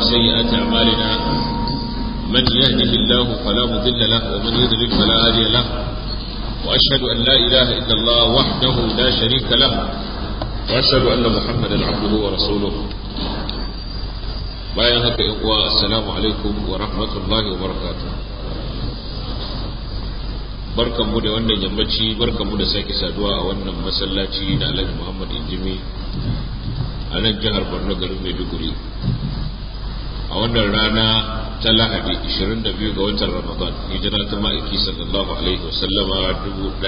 وسيئات أعمالنا من يهده الله فلا مضل له ومن يضلل فلا هادي له وأشهد أن لا إله إلا الله وحده لا شريك له وأشهد أن محمدا عبده ورسوله bayan haka yan uwa assalamu alaikum wa rahmatullahi wa barakatuh barkanmu da wannan yammaci barkanmu da sake saduwa a wannan masallaci na Alhaji Muhammad Injimi a nan jihar Borno garin Maiduguri a wannan rana ta Lahadi 22 ga watan Ramadan hijira ta ma'aiki sallallahu alaihi wasallama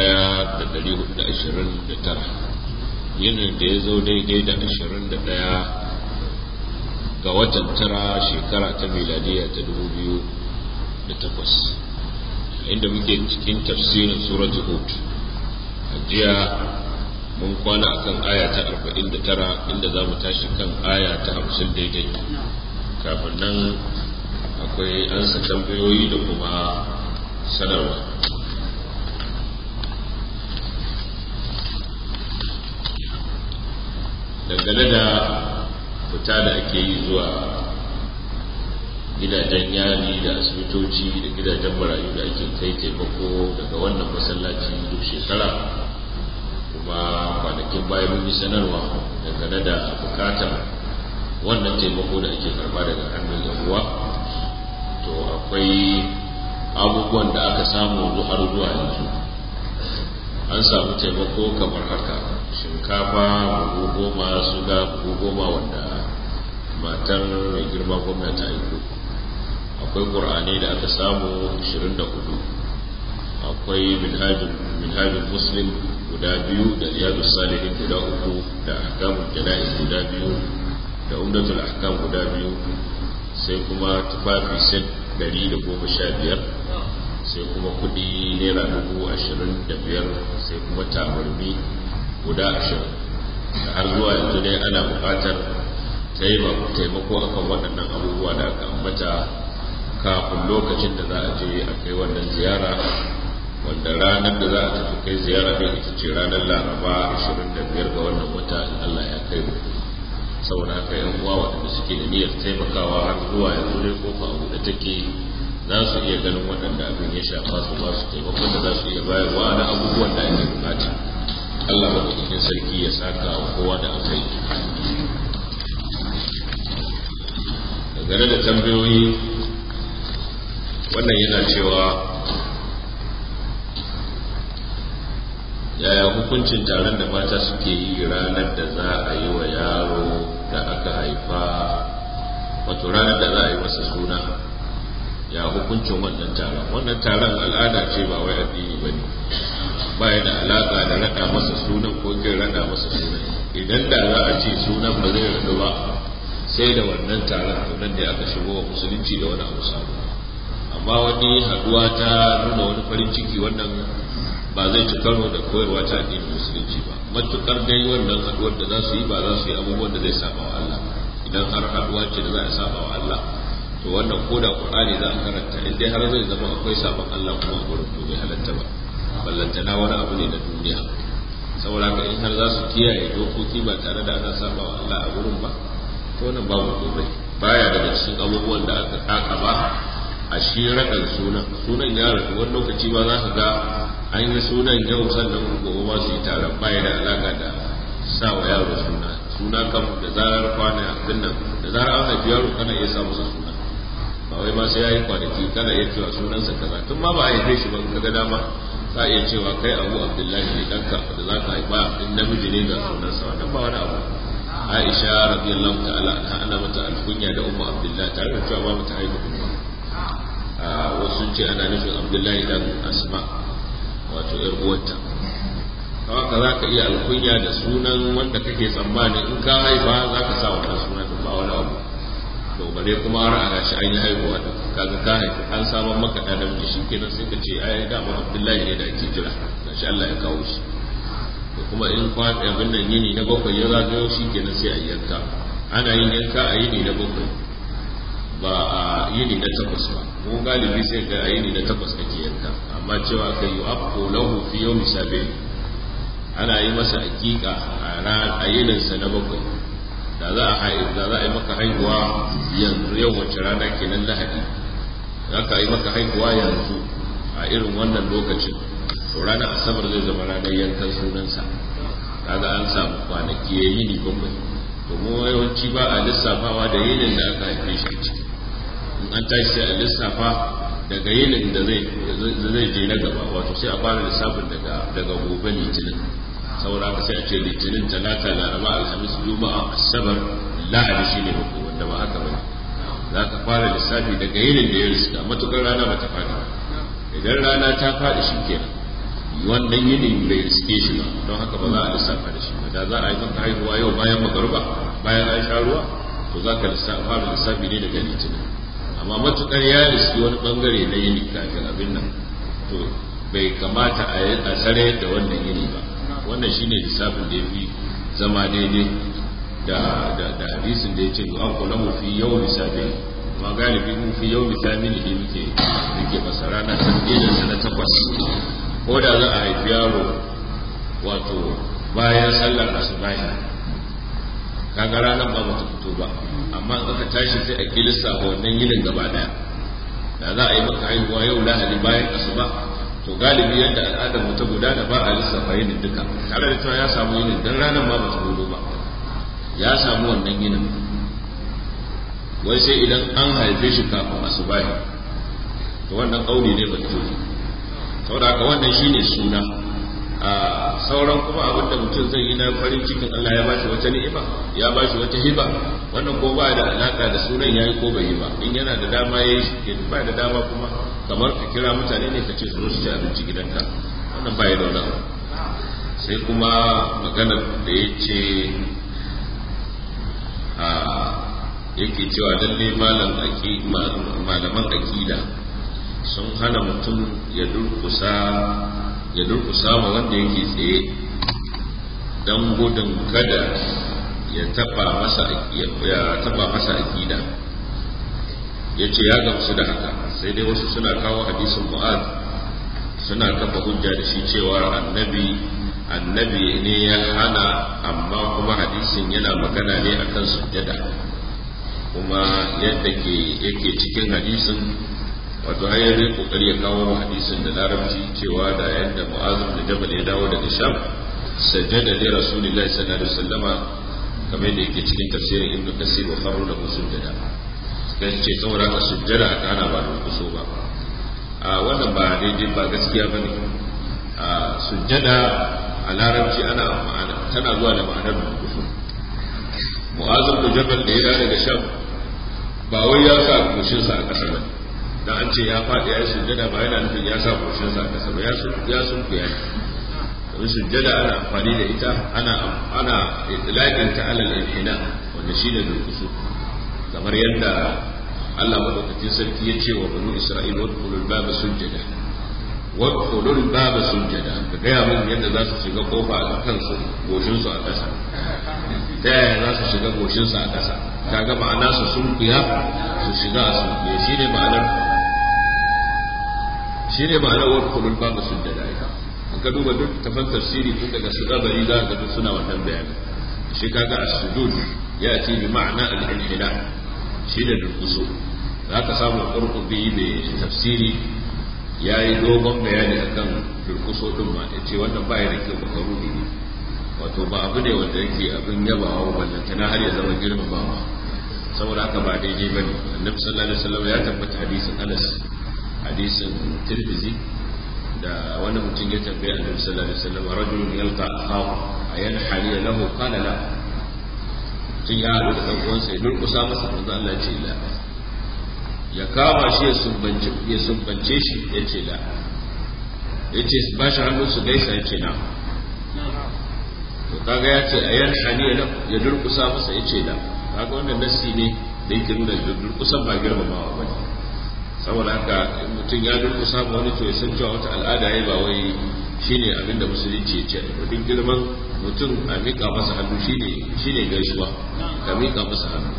1429 yinin da ya zo daidai da 21 ga watan tara shekara ta miladiya ta dubu biyu da takwas inda muke cikin tafsirin suratul hud jiya mun kwana akan aya ta arba'in da tara inda za mu tashi kan aya ta hamsin daidai kafin nan akwai ansa tambayoyi da kuma sanarwa dangane da fita da ake yi zuwa gidajen yari da asibitoci da gidajen marayu da ake kai taimako daga wannan masallaci duk shekara kuma kwanakin bayan mun yi sanarwa dangane da bukatar wannan taimako da ake karba daga hannun yan uwa to akwai abubuwan da aka samu har zuwa yanzu an samu taimako kamar haka shinkafa buhu goma suga buhu goma wanda matar mai girma gwamnati aiko akwai ƙur'ani da aka samu 24 akwai minhajin muslim guda biyu da riyadu salihin guda uku da ahkamun jana'iz guda biyu da umdatul ahkam guda biyu sai kuma tufafi set 115 sai kuma kudi naira dubu ashirin da biyar sai kuma tabarmi guda ashirin da har zuwa yanzu dai ana buƙatar taimako akan waɗannan abubuwa da aka ambata kafin lokacin da za a je a kai wannan ziyara wanda ranar da za a tafi kai ziyara ɗin ita ce ranar laraba 25 ga wannan wata in Allah ya kai mu saboda haka yan uwa waɗanda suke da niyyar taimakawa har zuwa yanzu dai kofa a buɗe take za su iya ganin waɗanda abin ya shafa su ba su taimakon da za su iya bayarwa na abubuwan da ake bukata Allah maɗaukakin sarki ya saka wa kowa da aka yi dangane da tambayoyi wannan yana cewa yaya hukuncin taron da mata suke yi ranar da za a yi wa yaro da aka haifa wato ranar da za a yi masa suna ya hukuncin wannan taron wannan taron al'ada ce ba wai addini ba ne ba ya da alaƙa da raɗa masa sunan ko kin raɗa masa sunan idan da za a ce sunan ba zai raɗu ba sai da wannan taron to nan ne aka shigo wa musulunci da wani abu sabo amma wani haɗuwa ta nuna wani farin ciki wannan ba zai ci karo da koyarwa ta addinin musulunci ba matukar dai wannan haɗuwar da za su yi ba za su yi abubuwan da zai saba wa Allah idan har haɗuwa ce da za a saba wa Allah to wannan ko da qur'ani za a karanta in dai har zai zama akwai sabon Allah kuma a gurin to bai halatta ba ballantana wani abu ne na duniya saboda ka in har za su kiyaye dokoki ba tare da ana saba wa Allah a gurin ba to wannan babu komai baya daga cikin abubuwan da aka kaka ba a shi raɗan sunan sunan ya rasu wani lokaci ba za ka ga an yi sunan yau sannan gobe ma su yi taron baya da alaka da sa wa yaro suna suna kam da zarar kwana abin nan da zarar an haifi yaro kana iya sa masa suna ba wai ma sai yayi kwanaki kana iya cewa sunansa kaza tun ma ba a haife shi ba ka ga dama ka iya cewa kai abu abdullahi ne danka da za ka haifa in namiji ne ga sunansa wannan ba wani abu aisha radiyallahu ta'ala anha ana mata alkunya da ummu abdullahi tare da cewa ba mata haifa kuma wasu ce ana nufin abdullahi dan asma wato yar uwarta haka za ka iya alkunya da sunan wanda kake tsammani in ka haifa za ka sa wannan sunan ba wani abu to bare kuma har a gashi an yi haihuwa da kaga ka haifi an saman maka da namiji shi kenan sai ka ce ai dama abdullahi ne da ake jira gashi Allah ya kawo shi to kuma in kwan abin nan yini na bakwai ya zagayo shi kenan sai a yanka ana yin yanka a yini na bakwai ba a yini na takwas ba mu galibi sai ga a yini na takwas ake yanka amma cewa kai yi afko lahu fi yawmi sabi ana yi masa hakika a yininsa na bakwai da za a da za a yi maka haihuwa yanzu yau wace rana kenan lahadi za ka yi maka haihuwa yanzu a irin wannan lokacin to ranar asabar zai zama ranar yankan sunansa kaga an samu kwanaki ya yi ni bakwai domin yawanci ba a lissafawa da yinin da aka haife shi ciki in an tashi sai a lissafa daga yinin da zai je na gaba wato sai a fara lissafin daga daga gobe litinin saboda ka sai a ce litinin talata laraba alhamis juma'a asabar lahadi shine bakwai wanda ba haka bane za ka fara lissafi daga yinin da ya riska matukar rana ba ta faɗi idan rana ta faɗi shi kenan wannan yinin bai riske shi ba don haka ba za a lissafa da shi ba da za a yi maka haihuwa yau bayan magaruba bayan an sha ruwa to za ka fara lissafi ne daga litinin amma matukar ya riski wani bangare na yini kafin abin nan to bai kamata a yi a tsare da wannan yini ba wannan shine lissafin da ya fi zama daidai da da da hadisin da ya ce an kula mu fi yau lissafi ma galibi mu fi yau lissafi ne muke muke masara na tafiyar na takwas ko da za a haifi yaro wato bayan sallar asubahi kaga ranar ba bata fito ba amma in aka tashi sai a kilista a wannan yinin gaba daya da za a yi maka haihuwa yau lahadi bayan asuba to galibi yadda al'adar mu ta gudana ba a lissafa yinin duka tare da cewa ya samu yinin dan ranar ma bata fito ba ya samu wannan yinin wai sai idan an haife shi kafin asubahi to wannan kauli ne ba saboda haka wannan shine suna a sauran kuma abin da mutum zai yi na farin cikin Allah ya bashi wata ni'ima ya bashi wata hiba wannan ko ba da alaka da sunan yayi ko bai yi ba in yana da dama yayi shi ba da dama kuma kamar ka kira mutane ne ka ce su zo su ci abinci gidanka wannan ba ya da wani sai kuma maganar da ya ce a yake cewa lalle malaman akida sun hana mutum ya durkusa ya durkusa ma wanda yake tsaye don gudun kada ya taba masa ya taba masa akida ya ce ya gamsu da haka sai dai wasu suna kawo hadisin mu'ad suna kafa hujja da shi cewa annabi annabi ne ya hana amma kuma hadisin yana magana ne akan sujjada kuma yadda ke yake cikin hadisin wato har yanzu kokari ya kawo hadisin da larabci cewa da yadda mu'azim da jabal ya dawo daga sham sajjada li rasulillahi sallallahu alaihi wasallama kamar da yake cikin tafsirin ibnu kasir wa farru lahu sujjada sai ce saboda ka sujjada aka hana ba da kuso ba a wannan ba daidai ba gaskiya bane a sujjada a larabci ana ma'ana tana zuwa da ma'anar kuso mu'azim da jabal da ya dawo daga sham ba wai ya sa kushinsa a ƙasa ba dan an ce ya faɗi ya yi sujjada ba yana nufin ya sa kushinsa a ƙasa ba ya sun kuya ne domin sujjada ana amfani da ita ana ana itlaqin ta alal inhina wanda shine durkusu kamar yadda Allah madaukakin sarki ya ce wa banu Isra'ila wadkhulul baba sujjada wadkhulul baba sujjada ka gaya mun yadda za su shiga kofa a kansu goshin su a ƙasa ta yaya za su shiga goshin su a ƙasa kaga ma'ana su sunkuya su shiga a sunkuya shine ma'anar shine ma'anar wadkhulul baba sujjada ita ka duba duk tafan tafsiri tun daga su gabari za ka duk suna wannan bayani shi kaga as-sujud ya ce bi ma'ana al-inhila shi da durkusu za ka samu qurtubi mai tafsiri ya yi dogon bayani akan durkuso din ma ya ce wannan ba ya da kyau makaruni ne wato ba abu ne wanda yake abin yabawa wannan tana har ya zama girmamawa saboda haka ba daidai bane annabi sallallahu alaihi wasallam ya tabbata hadisin Anas hadisin Tirmidhi da wani mutum ya tambaye annabi sallallahu alaihi wasallam rajulun yalqa akhahu ayan haliya lahu qala la tun ya haɗu da ɗan uwansa ya durƙusa masa manzo Allah ya ce la ya kama shi ya sumbance ya sumbance shi ya ce la ya ce ba shi hannu su gaisa ya ce na to kaga ya ce ayan haliya lahu ya durƙusa masa ya ce la kaga wannan nasi ne da yake nuna durƙusan ba girmamawa ba ne saboda haka in mutum ya durkusa ma wani to ya san cewa wata al'ada ya ba wai shine abinda musulunci ya ce duk girman mutum a miƙa masa hannu shine shine gaisuwa ka miƙa masa hannu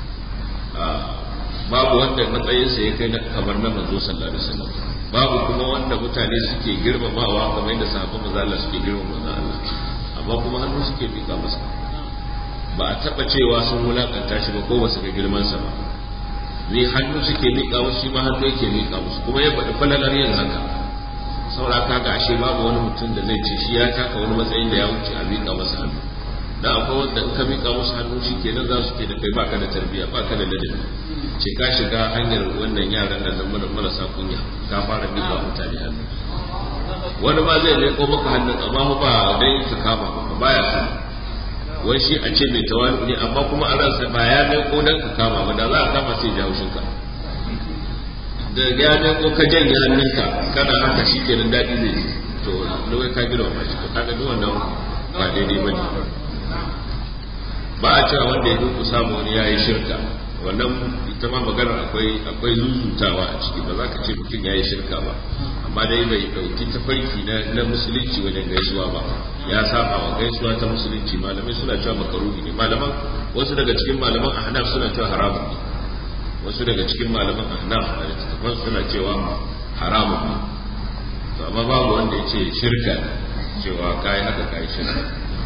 babu wanda matsayinsa ya kai kamar na manzo sallallahu alaihi wasallam babu kuma wanda mutane suke girmamawa kamar yadda sahabban manzo Allah suke girmama manzo Allah amma kuma hannu suke miƙa masa ba a taba cewa sun wulakanta shi ba ko ba su ga girmansa ba zai hannu suke miƙa musu shi ma hannu yake miƙa musu kuma ya faɗi falalar yin haka saura ka ga ashe babu wani mutum da zai ce shi ya taka wani matsayin da ya wuce a miƙa masa hannu da akwai wanda in ka miƙa musu hannu shi kenan za su ke da kai baka da tarbiyya baka da ladabi ce ka shiga hanyar wannan yaran da nan marasa kunya ka fara miƙa mutane hannu wani ma zai leƙo maka hannun amma ba dai ka kama ba baya so wai shi a ce mai tawali ne amma kuma a ransa ba ya leƙo dan ka kama ba da za a kama sai ya haushin ka da ya leƙo ka janye hannunka kana haka shi kenan daɗi zai ji to lawai ka gina wa shi to kaga duk wannan ba daidai ba ne ba a cewa wanda ya duku samu wani ya yi shirka wannan ita ma magana akwai akwai zuzutawa a ciki ba za ka ce mutum ya yi shirka ba amma dai bai dauki tafarki na na musulunci wajen gaisuwa ba ya saba wa gaisuwa ta musulunci malamai suna cewa makaruhi ne malaman wasu daga cikin malaman ahnaf suna cewa haramun ne wasu daga cikin malaman ahnaf a littattafan suna cewa haramun ne to amma babu wanda ya ce shirka cewa kai haka kai shirka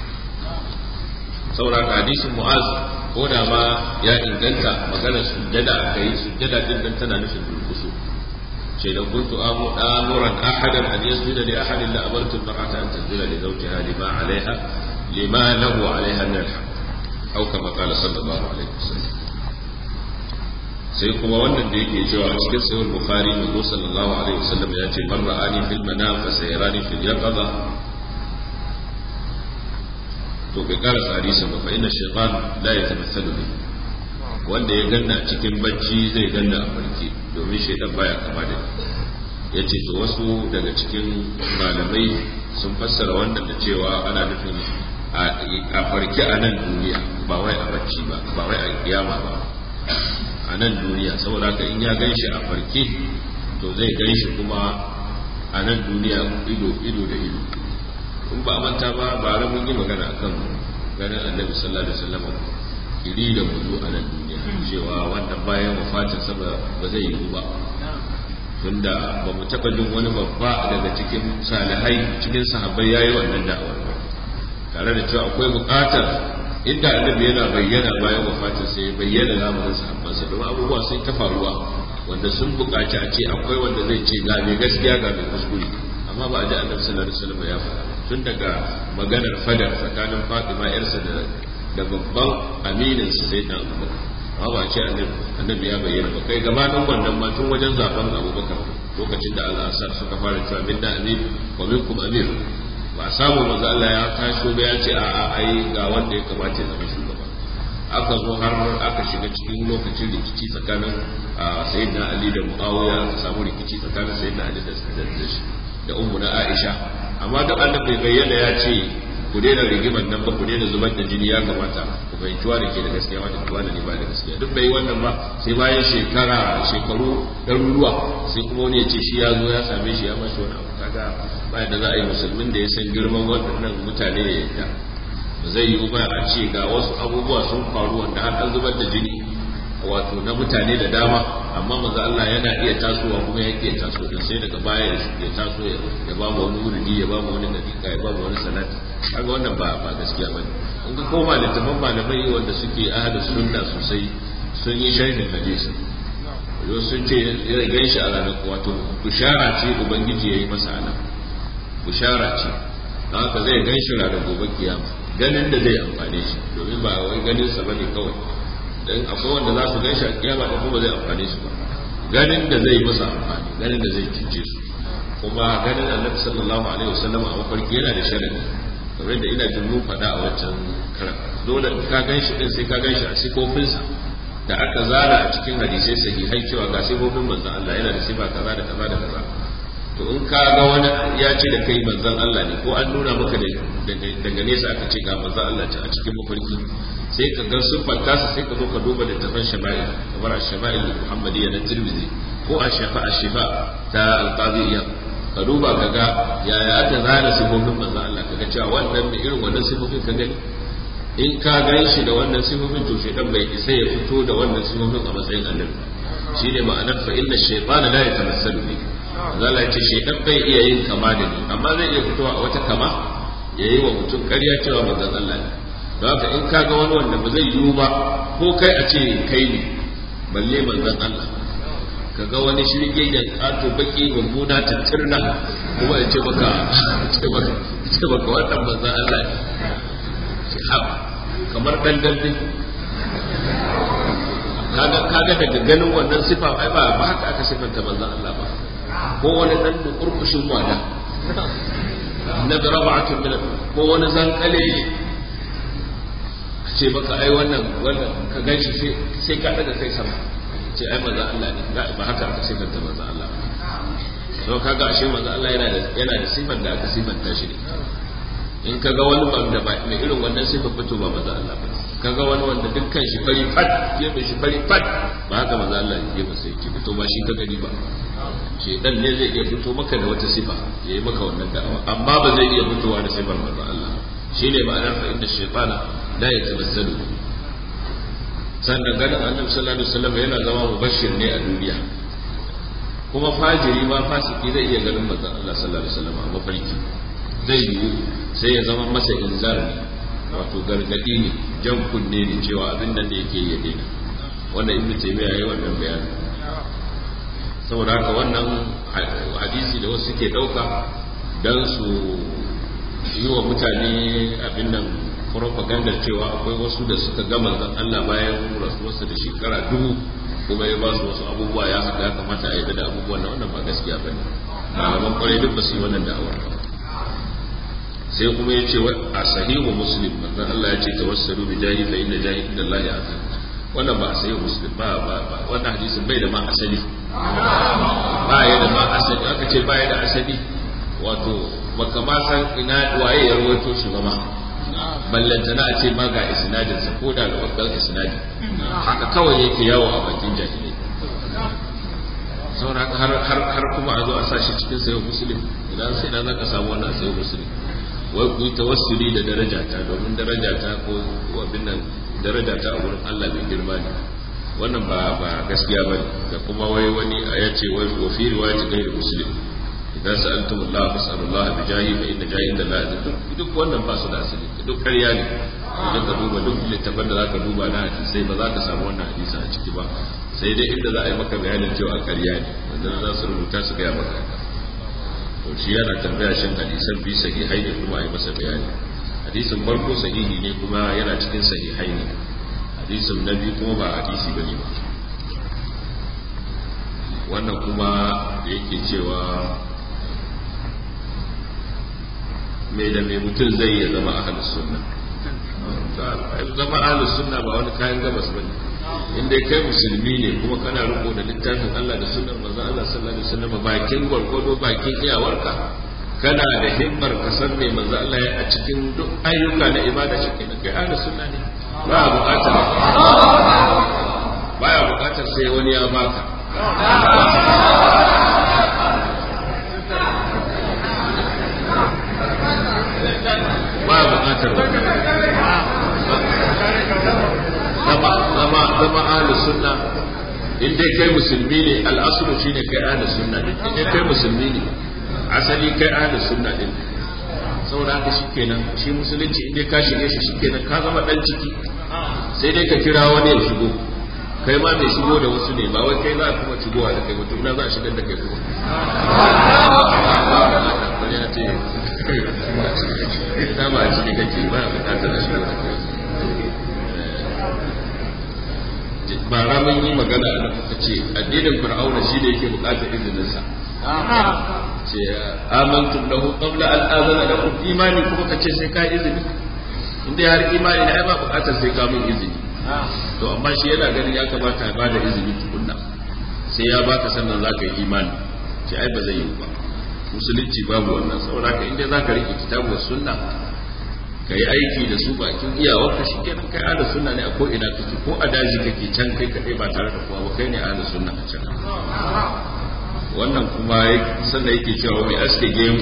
saboda hadisin mu'az ko da ma ya inganta maganar sujjada aka yi sujjada din nan tana nufin durkusu ce da kuntu amuran ahadan an yasjuda li ahadin la amartu al-mar'ata an tasjuda li zawjiha lima 'alayha lima lahu 'alayha min al-haqq aw kama qala sallallahu alaihi wasallam sai kuma wannan da yake cewa a cikin sahih bukhari manzo sallallahu alaihi wasallam ya ce man ra'ani fil manam fa sayrani fil yaqظه to bai karasa hadisin ba fa inna shaytan la yatamathalu bi wanda ya ganna cikin bacci zai ganna a farke domin shaytan baya kama da yace to wasu daga cikin malamai sun fassara wannan da cewa ana nufin a farke a nan duniya ba wai a bacci ba ba wai a kiyama ba a nan duniya saboda haka in ya ganshi a farke to zai ganshi kuma a nan duniya ido ido da ido in ba a manta ba ba mun yi magana akan ganin annabi sallallahu alaihi wasallam iri da muzu a nan duniya cewa wannan bayan wafatin sa ba zai yi ba tunda ba mu taba jin wani babba daga cikin salihai cikin sahabbai yayi wannan da'awar ba tare da cewa akwai buƙatar inda annabi yana bayyana bayan wafatin sa ya bayyana zamanin sahabbansa domin abubuwa sun ta faruwa wanda sun buƙaci a ce akwai wanda zai ce ga mai gaskiya ga mai kuskure amma ba a ji annabi sallallahu alaihi wasallam ya faɗa tun daga maganar fadar tsakanin Fatima yarsa da da babban aminin su sai dan Abubakar amma ba ce annabi ya bayyana ba kai gabanin wannan ma tun wajen zaben Abubakar lokacin da al-Asar suka fara cewa minna amir wa minkum amir ba a samu manzo Allah ya tashi ba ya ce a a ai ga wanda ya kamata ya zama shugaba aka zo har aka shiga cikin lokacin rikici tsakanin sayyidina Ali da Muawiya aka samu rikici tsakanin sayyidina Ali da da ummu na Aisha amma duk annabi bai bayyana ya ce ku daina rigimar nan ba ku daina zubar da jini ya kamata ku fahimci wa da ke da gaskiya wanda kuwa da ne ba da gaskiya duk bai wannan ba sai bayan shekara shekaru ɗaruruwa sai kuma wani ya ce shi ya zo ya same shi ya mashi wani abu kaga bayan da za a yi musulmin da ya san girman waɗannan mutane ya yadda ba zai yiwu ba a ce ga wasu abubuwa sun faru wanda har an zubar da jini wato na mutane da dama amma manzo Allah yana iya tasowa kuma yake iya taso din sai daga baya ya taso ya ba mu wani wuridi ya ba mu wani dakika ya ba mu wani salati kaga wannan ba ba gaskiya bane in ka koma littafin malamai wanda suke ahlus sunna sosai sun yi sharhin hadisi yau sun ce ya gan shi a ranar wato bushara ce ubangiji ya yi masa ana bushara ce don haka zai gan shi ranar gobe kiyama ganin da zai amfane shi domin ba wai ganin sa bane kawai dan akwai wanda za su gan shi a kiyama da kuma zai amfane su ba ganin da zai masa amfani ganin da zai cince su kuma ganin annabi sallallahu alaihi wasallam a mafarki yana da sharadi kamar da ina jin mun faɗa a wancan karan dole in ka gan shi din sai ka gan shi a sifofinsa da aka zara a cikin hadisai sahihai cewa ga sifofin manzon Allah yana da sifa kaza da kaza da kaza to in ka ga wani ya ce da kai manzon Allah ne ko an nuna maka daga nesa aka ce ga manzon Allah a cikin mafarki sai ka ga siffar tasa sai ka zo ka duba littafin shama'il kamar ash-shama'il muhammadiyya na tirmidhi ko ash-shafa ash-shifa ta al-qadiyya ka duba ka ga yaya aka zana sifofin manzon Allah ka ga cewa wannan irin wannan sifofin ka gani in ka gan shi da wannan sifofin to shaitan bai isa ya fito da wannan sifofin a matsayin annabi shine ma'anar fa inna shaytana la yatamassalu bi zalla yace shaitan bai iya yin kama da ni amma zai iya fitowa a wata kama yayi wa mutum ƙarya cewa manzon Allah ne don haka in kaga wani wanda ba zai yiwu ba ko kai a ce kai ne balle manzon Allah kaga wani shirge da kato baki mummuna tattirna kuma ya ce baka ce baka ce baka wannan manzon Allah ce haba kamar dan dambe kaga kaga daga ganin wannan sifa ai ba ba haka aka sifanta manzon Allah ba ko wani dan kurkushin wada na daraba'atun min ko wani zankale ce baka ai wannan wannan ka ganshi sai sai ka daga kai sama ce ai manzon Allah ne ba haka aka sifanta manzon Allah ba to kaga ashe manzon Allah yana da yana da sifar da aka sifanta shi ne in kaga wani wanda ba mai irin wannan sifar fito ba manzon Allah ba kaga wani wanda dukkan shi fari fat ya mai shi fari fat ba haka manzon Allah ya ba sai ki fito ba shi ka gani ba shedan ne zai iya fito maka da wata sifa ya yi maka wannan da'awa amma ba zai iya fitowa da sifar manzon Allah shine ma'anar fa inda shaytana la yatamassalu sannan ganin annabi sallallahu alaihi wasallam yana zama mubashir ne a duniya kuma fajiri ma fasiki zai iya ganin manzon Allah sallallahu alaihi wasallam a mafarki zai yiwu sai ya zama masa inzar ne wato gargadi ne jan kunne ne cewa abin nan da yake ya daina wannan ibnu taymiya yayi wannan bayani saboda haka wannan hadisi da wasu suke dauka dan su yi wa mutane abin nan propaganda cewa akwai wasu da suka ga manzon Allah bayan rasuwarsa da shekara dubu kuma ya ba su wasu abubuwa ya haka ya kamata a yi da abubuwan nan wannan ba gaskiya ba ne malaman kwarai duk ba su yi wannan da'awar ba sai kuma ya ce a sahihu muslim manzon Allah ya ce tawassalu bi jahi fa inna jahi inda Allah ya azim wannan ba a sahihu muslim ba ba wannan hadisin bai da ma asali ba ya da ma asali aka ce ba ya da asali wato baka ma san ina waye ya rawaito shi ba ma ballanta na a ce ma ga isnadin sa ko da wakal isnadi haka kawai yake yawo a bakin jahilai saboda har har har kuma a zo a sashi cikin sayo muslim idan sai na zaka samu wannan sayo muslim wai ku yi tawassuli da darajata domin darajata ko abin nan darajata a wurin Allah mai girma ne wannan ba ba gaskiya bane da kuma wai wani ya ce wai wa fi riwayati ghairu muslim idan sa'altum Allah fas'alu Allah bi jahi fa inna jahi inda la duk duk wannan ba su da asali duk ƙarya ne idan ka duba duk littafin da zaka duba na sai ba za ka samu wannan hadisi a ciki ba sai dai inda za a yi maka bayanin cewa ƙarya ne wanda za su rubuta su gaya maka to shi yana tambaya shin hadisan bi sahihai ne kuma a yi masa bayani hadisin farko sahihi ne kuma yana cikin sahihai ne hadisin na biyu kuma ba hadisi bane ba wannan kuma da yake cewa mai da mai mutum zai ya zama ahalus sunna zama ahalus sunna ba wani kayan gabas bane in dai kai musulmi ne kuma kana riko da littafin Allah da sunnar manzon Allah sallallahu alaihi wasallam bakin gwargwado bakin iyawarka kana da himmar ka san me manzo Allah ya a cikin duk ayyuka na ibada shi kenan kai ahlus sunna ne ba buƙatar baya buƙatar sai wani ya baka ba buƙatar zama zama zama ahlus sunna in dai kai musulmi ne al'asulu shine kai ahlus sunna ne in dai kai musulmi ne asali kai ahlus sunna din saboda haka shikenan shi musulunci in dai ka shige shi shikenan ka zama dan ciki sai dai ka kira wani ya shigo kai ma mai shigo da wasu ne ba wai kai za a kuma shigowa da kai mutum na za a shigar da kai kuma wani ya ce ta ba a ciki kake ba a bukatar a shigo da kai ba ramin yi magana da kuka ce addinin fir'auna shi da yake bukatar izininsa ce amantum lahu qabla an azana lakum imani kuma ka ce sai ka izini inda har imani ne ai ba bukatar sai ka min izini to amma shi yana ganin ya kamata ya bada izini tukunna sai ya baka sannan zaka yi imani ce ai ba zai yi ba musulunci babu wannan saboda ka inda zaka rike kitabu sunna ka yi aiki da su bakin iyawarka shi kenan kai ala sunna ne a ko ina kake ko a daji kake can kai kadai ba tare da kowa ba kai ne ala sunna a can wannan kuma sannan yake cewa mai aske gemu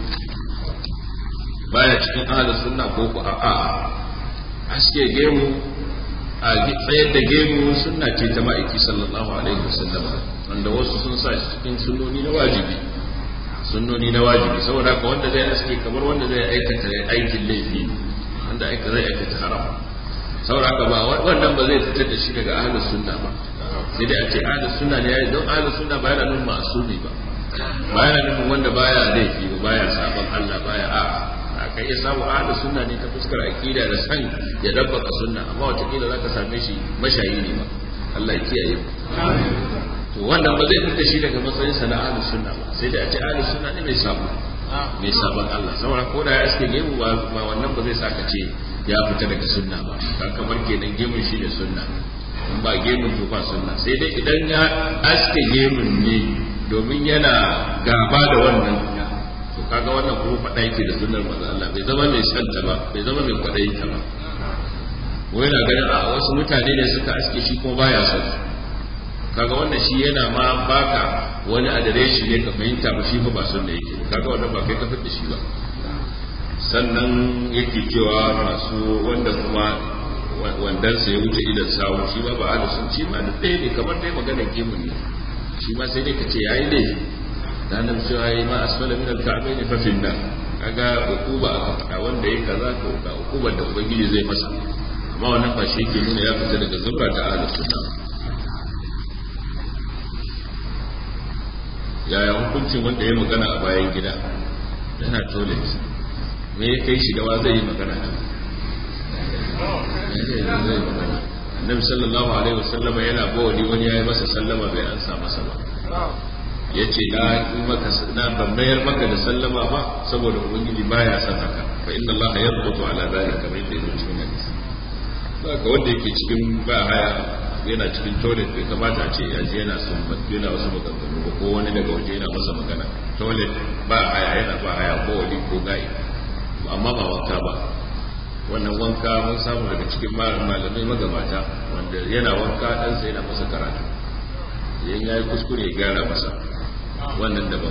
baya cikin ahli sunna ko ku a'a aske gemu a tsayar da gemu sunna ce ta ma'aiki sallallahu alaihi wasallam wanda wasu sun sa shi cikin sunnoni na wajibi sunnoni na wajibi saboda haka wanda zai aske kamar wanda zai aikata aikin laifi wanda aka zai aikata haram saboda haka ba wannan ba zai fitar da shi daga ahlus sunna ba sai dai a ce ahlus sunna ne yayi don ahlus sunna ba yana nufin ma'asumi ba ba yana nufin wanda baya laifi ba baya sabon Allah baya a aka iya samu ahlus sunna ne ta fuskar aqida da san ya dabbaka sunna amma wata kila zaka same shi mashayi ne ba Allah ya kiyaye to wannan ba zai fita shi daga matsayin sa na ahlus sunna ba sai dai a ce ahlus sunna ne mai sabo mai sabon Allah saboda ko da ya aske gemu ba wannan ba zai saka ce ya fita daga sunna ba kan kamar kenan gemun shi da sunna in ba gemun to ba sunna sai dai idan ya aske gemun ne domin yana gaba da wannan to kaga wannan kuma faɗa yake da sunnar manzo Allah bai zama mai santa ba bai zama mai kwaɗayin ta ba ko yana ganin a wasu mutane ne suka aske shi kuma baya son kaga wannan shi yana ma baka wani adireshi ne ka fahimta ba shi fa ba sunna yake kaga wannan ba kai ka fitta shi ba sannan yake cewa masu wanda kuma wandansa ya wuce idan sawu shi ba ba da sun ci ma da ɗaya ne kamar dai maganar gemun ne shi ma sai dai ka ce yayi ne da nan cewa yayi ma asfala min al-ka'bayn fa fi nar kaga ukuba aka faɗa wanda yayi kaza to ga ukubar da ubangiji zai masa amma wannan ba shi yake nuna ya fita daga zumra ta ahlus sunna yaya hukuncin wanda ya magana a bayan gida yana toilet me ya kai shi gawa zai yi magana annabi sallallahu alaihi wasallama yana bawali wani yayi masa sallama bai ansa masa ba yace na yi maka na ban mayar maka da sallama ba saboda ubangiji baya son haka fa inna Allah yadbutu ala dhalika kamar yadda yake cikin hadisi saka wanda yake cikin ba haya yana cikin toilet bai kamata a ce ya je yana sun yana wasu maganganu ba ko wani daga waje yana masa magana toilet ba haya yana ba haya ko wani ko gai amma ba wanka ba wannan wanka mun samu daga cikin malamai magabata wanda yana wanka ɗansa yana masa karatu idan ya yi kuskure ya gyara masa wannan daban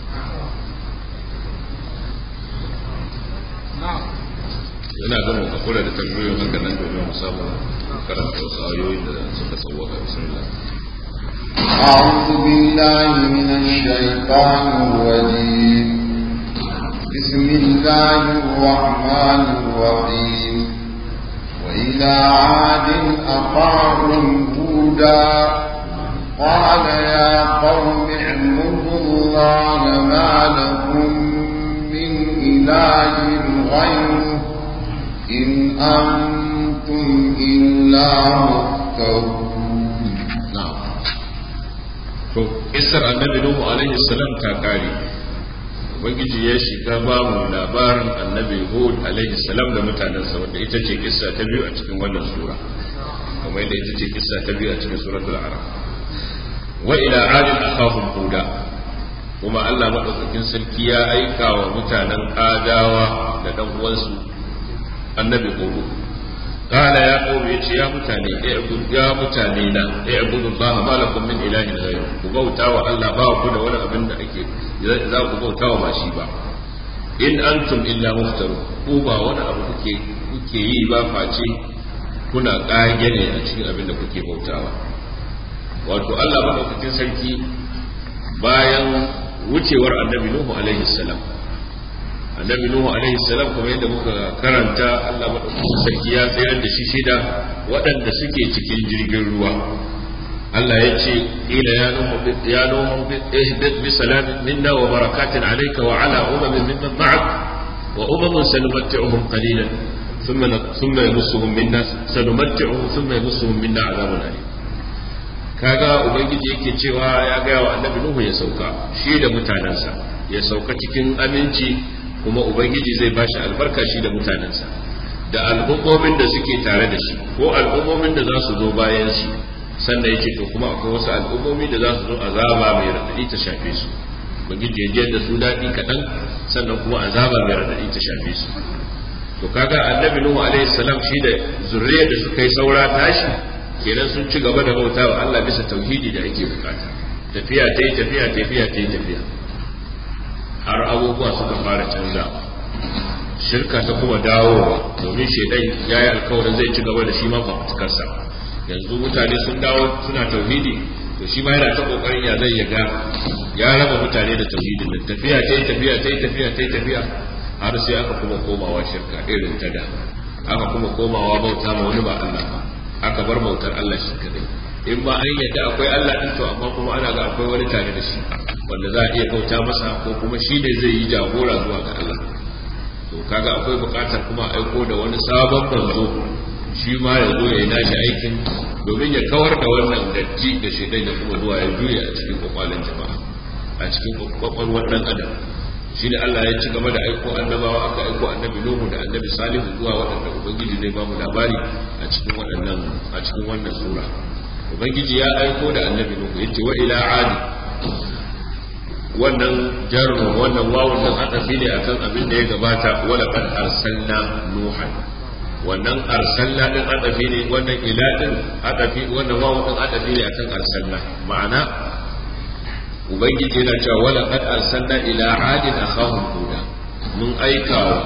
yana gama ka kula da tambayoyin haka nan domin mu samu karanta wasu ayoyin da suka sauwaka bismillah أعوذ بالله من الشيطان الرجيم بسم الله الرحمن الرحيم وإلى عاد أخاهم هودا قال يا قوم اعبدوا الله ما لكم من إله غيره إن أنتم إلا مفترون to isar annabi nuhu alaihi salam ta kare ubangiji ya shiga ba mu labarin annabi hud alaihi salam da mutanensa wanda ita ce kissa ta biyu a cikin wannan sura kamar yadda ita ce kissa ta biyu a cikin suratul araf wa ila adin akhahum huda kuma Allah madaukakin sarki ya aika wa mutanen adawa da dan uwansu annabi hud qala ya qawmi yace ya mutane ya mutane na ya abudu Allah ma lakum min ilahin ghayr ku bauta wa Allah ba ku da wani abin da ake za ku bauta wa ba shi ba in antum illa muftaru ku ba wani abu kuke kuke yi ba face kuna kage ne a cikin abin da kuke bautawa wato Allah madaukakin sarki bayan wucewar annabi Nuhu alaihi salam annabi nuhu alaihi salam kuma yadda muka karanta Allah madaukakin sarki ya tsayar da shi shida waɗanda suke cikin jirgin ruwa Allah ya ce ila ya nuhu ya nuhu ihbit bi salamin minna wa barakatin alayka wa ala umamin mimman ma'ak wa umamun sanumatti'uhum qalilan ثم ثم يمسهم منا سنمتعهم ثم يمسهم منا عذاب أليم kaga ubangiji yake cewa ya gaya wa annabi nuhu ya sauka shi da mutanensa ya sauka cikin aminci kuma ubangiji zai ba shi albarka shi da mutanensa da al'ummomin da suke tare da shi ko al'ummomin da za su zo bayan shi sannan ya ce to kuma akwai wasu al'ummomi da za su zo azaba mai raɗaɗi ta shafe su ubangiji ya jiyar da su daɗi kaɗan sannan kuma azaba mai raɗaɗi ta shafe su to kaga annabi nuhu alaihi salam shi da zurriyar da suka yi saura tashi kenan sun ci gaba da bautawa Allah bisa tauhidi da ake bukata tafiya ta yi tafiya tafiya ta yi tafiya har abubuwa suka fara canza shirka ta kuma dawowa domin shaidan ya yi alkawarin zai ci gaba da shi ma fafutukarsa yanzu mutane sun dawo suna tauhidi to shi ma yana ta kokarin ya zai yaga ya raba mutane da tauhidin da tafiya ta yi tafiya ta yi tafiya ta yi tafiya har sai aka kuma komawa shirka irin ta da aka kuma komawa bauta ma wani ba Allah ba aka bar bautar Allah shi kadai in ba an yadda akwai Allah din to amma kuma ana ga akwai wani tare da shi wanda za a iya bauta masa ko kuma shi ne zai yi jagora zuwa ga Allah to kaga akwai bukatar kuma aiko da wani sabon manzo shi ma ya zo ya yi nashi aikin domin ya kawar da wannan datti da shaidan da kuma zuwa ya juya a cikin kwakwalen jama'a a cikin kwakwalwar dan adam shi da Allah ya ci gaba da aiko annabawa aka aiko annabi Nuhu da annabi Salihu zuwa waɗanda ubangiji zai ba mu labari a cikin waɗannan a cikin wannan sura ubangiji ya aiko da annabi Nuhu yace wa ila adi wannan jarru wannan wawun nan adafi ne akan abin da ya gabata wala qad arsalna nuhan wannan arsalna din adafi ne wannan ila din adafi wannan wawun din adafi ne akan arsalna ma'ana ubangiji yana cewa wala qad arsalna ila adin akhahum huda mun aika wa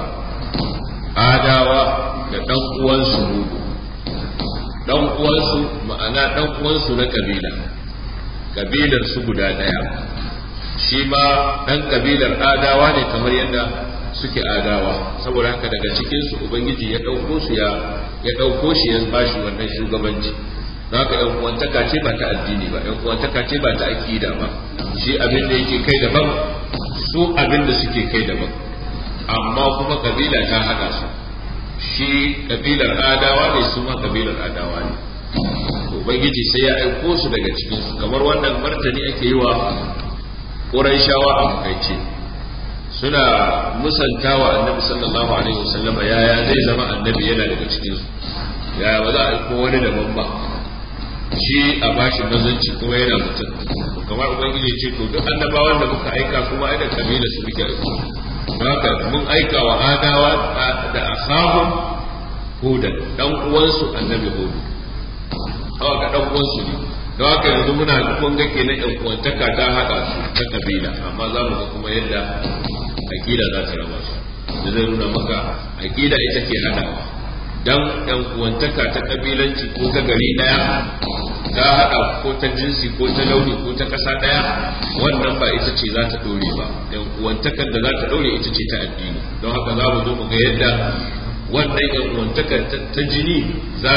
adawa da dan uwansu hudu dan uwansu ma'ana dan uwansu na kabila kabilar su guda daya shi ma dan kabilar adawa ne kamar yadda suke adawa saboda haka daga cikin su ubangiji ya dauko su ya ya dauko shi ya bashi wannan shugabanci haka yan uwantaka ce ba ta addini ba yan uwantaka ce ba ta aqida ba shi abin da yake kai daban su abin da suke kai daban amma kuma kabila ta hada su shi kabilar adawa ne su ma kabilar adawa ne ubangiji sai ya aiko su daga cikin su kamar wannan martani ake yi wa Qurayshawa a makaice suna musantawa annabi sallallahu alaihi wasallam yaya zai zama annabi yana daga cikin su yaya ba za a aiko wani daban ba shi a bashi mazanci kuma yana mutum kamar ubangiji ce to duk annabawan da muka aika kuma ai da kabila su muke aiko haka mun aika wa adawa da ashabun hudan dan uwansu annabi hudu haka dan uwansu ne don haka yanzu muna kun ga kenan yan uwantaka ta haɗa su ta kabila amma za mu ga kuma yadda aƙida za ta raba su da zai nuna maka aƙida ita ke haɗawa dan yan uwantaka ta kabilanci ko ta gari ɗaya ta haɗa ko ta jinsi ko ta launi ko ta ƙasa ɗaya wannan ba ita ce za ta ɗore ba yan uwantakar da za ta ɗore ita ce ta addini don haka za mu zo mu ga yadda wannan yan uwantakar ta jini za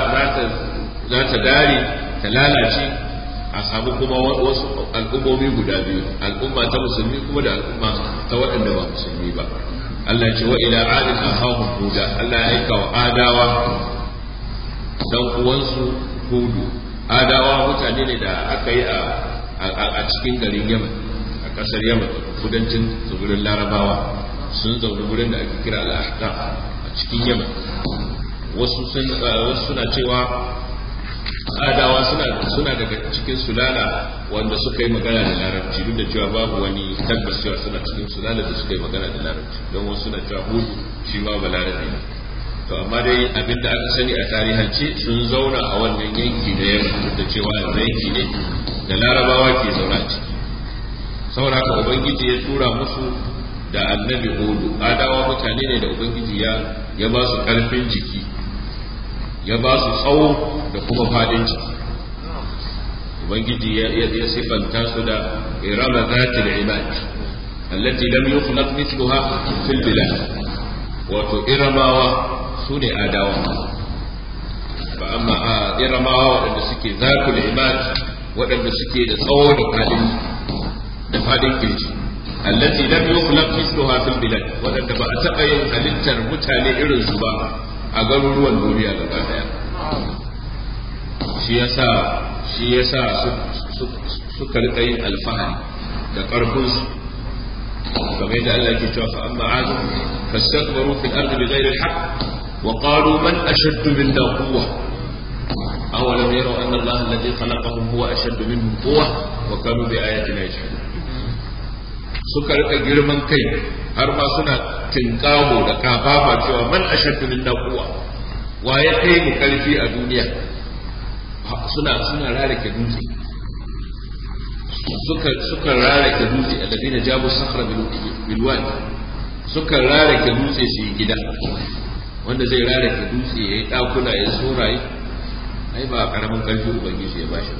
ta dare ta lalace a samu kuma wasu al'ummomi guda biyu al'umma ta musulmi kuma da al'umma ta waɗanda ba musulmi ba Allah ce wa ila adin ahahum huda Allah ya aika wa adawa dan uwansu hudu adawa mutane ne da aka yi a cikin garin Yaman a ƙasar Yaman kudancin tsibirin Larabawa sun zaune gurin da ake kira al-Ahqaf a cikin Yaman wasu suna cewa adawa suna suna daga cikin sulala wanda suka yi magana da larabci duk da cewa babu wani tabbas cewa suna cikin sulala da suka yi magana da larabci don wasu suna cewa hudu shi ma ba larabi ne to amma dai abinda aka sani a tarihance sun zauna a wannan yanki da yamma duk da cewa yanki ne da larabawa ke zauna a ciki saboda haka ubangiji ya tura musu da annabi hudu adawa mutane ne da ubangiji ya ya ba su karfin jiki ya ba su tsawo da kuma fadin ciki ubangiji ya sifanta su da irama zati da imad allati lam yukhlaq mithluha fil bilad wato iramawa su ne adawa fa amma iramawa waɗanda suke zatul imad waɗanda suke da tsawo da fadin da fadin kirji allati lam yukhlaq mithluha fil bilad waɗanda ba a taɓa yin halittar mutane irin su ba a garuruwan duniya gaba daya shi yasa shi yasa suka rika yin alfahari da ƙarfin su kamar yadda Allah ke cewa fa amma adu fastakbaru fil ardi bighayri al-haqq wa qalu man ashaddu minna quwwa awalam yaraw anna Allah alladhi khalaqahum huwa ashaddu minhum quwwa wa kanu bi ayatina yajhadun suka rika girman kai har ma suna tinkawo da kafafa cewa man ashaddu minna quwwa wa ya kai mu karfi a duniya suna suna rarake dutse suka suka rarake dutse alladina jabu sakhra bil wadi suka rarake dutse su yi gida wanda zai rarake dutse yayi dakuna yayi soraye ai ba karamin karfi ubangiji ya bashi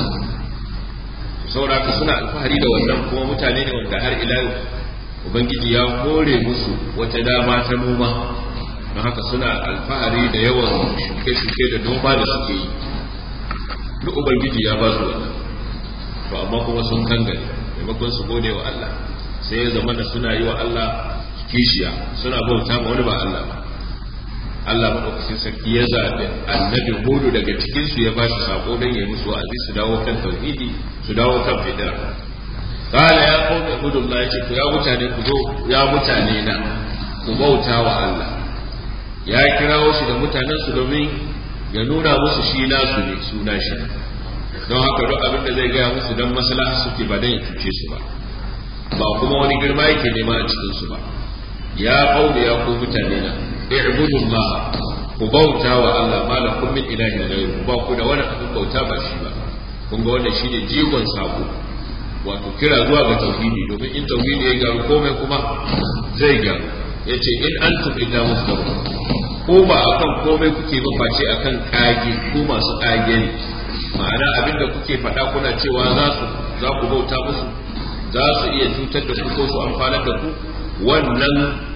saboda suna alfahari da wannan kuma mutane ne wanda har ila yau ubangiji ya kore musu wata dama ta noma don haka suna alfahari da yawan shuke-shuke da noma da suke yi duk ubangiji ya ba su wannan to amma kuma sun kangare maimakon su gode wa Allah sai ya zama da suna yi wa Allah kishiya suna bauta ma wani ba Allah ba Allah maɗaukacin sarki ya zaɓi annabi hudu daga cikin su ya ba shi sako don ya musu wa'azi su dawo kan tauhidi su dawo kan fitira qala ya qawmi ibudullah yace to ya mutane ku zo ya mutane na ku bauta wa Allah ya kirawo shi da mutanen su domin ya nuna musu shi nasu ne suna shi don haka duk abin da zai gaya musu don maslaha suke ba dan ya cuce su ba ba kuma wani girma yake nema a cikin su ba ya qawmi ya ku mutane na i'budullah ku bauta wa Allah malakum min ilahin ghayru ba ku da wani abin bauta ba shi ba kun ga wannan shine jigon sako wato kira zuwa ga tauhidi domin in tauhidi ya gyaru komai kuma zai gyaru yace in antum illa muftarun ko ba akan komai kuke ba face akan kage ko masu kage ne ma'ana abinda kuke faɗa kuna cewa za su za ku bauta musu za su iya cutar da ku ko su amfanar da ku wannan